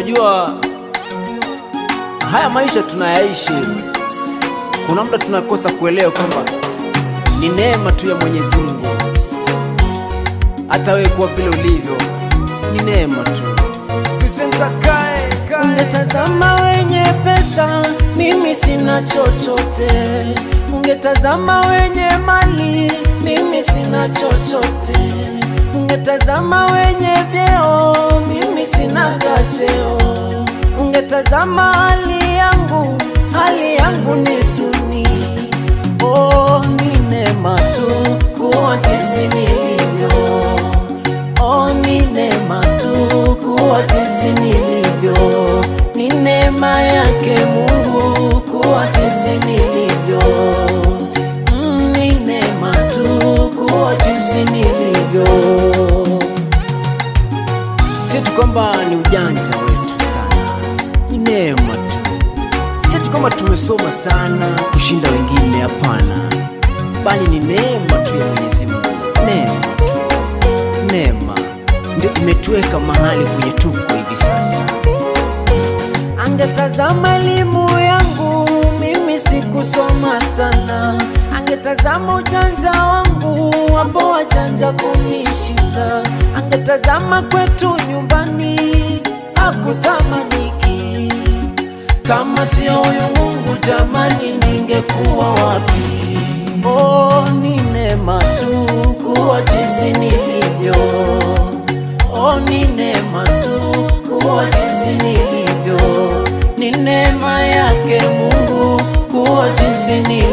Unajua haya maisha tunayaishi, kuna muda tunakosa kuelewa kwamba ni neema tu ya Mwenyezi Mungu. Hata wewe kuwa vile ulivyo ni neema tu. Presenter Kae, Kae. Ungetazama wenye pesa, mimi sina chochote. Ungetazama wenye mali, mimi sina chochote. Ungetazama wenye vyeo, mimi sina gacheo. Ungetazama hali yangu, hali yangu ni duni. Oh, ni neema tu kuwa jinsi nilivyo. Oh, ni neema tu kuwa jinsi nilivyo. Ni neema yake Mungu kuwa jinsi nilivyo. Mm, ni neema tu kuwa jinsi nilivyo. Si tu kwamba ni ujanja wetu sana, ni neema tu. Si tu kwamba tumesoma sana kushinda wengine, hapana, bali ni neema tu ya Mwenyezi Mungu. Neema tu, neema ndio imetuweka mahali kwenye tuko hivi sasa. Angetazama elimu yangu, mimi sikusoma sana. Angetazama ujanja wangu, wapo wajanja kunishinda. Angetazama kwetu nyumbani, hakutamaniki. Kama sio huyu Mungu, jamani, ningekuwa wapi? Oh, ni neema tu kuwa jinsi nilivyo. Oh, ni neema tu kuwa jinsi nilivyo. Ni neema yake Mungu kuwa jinsi nilivyo.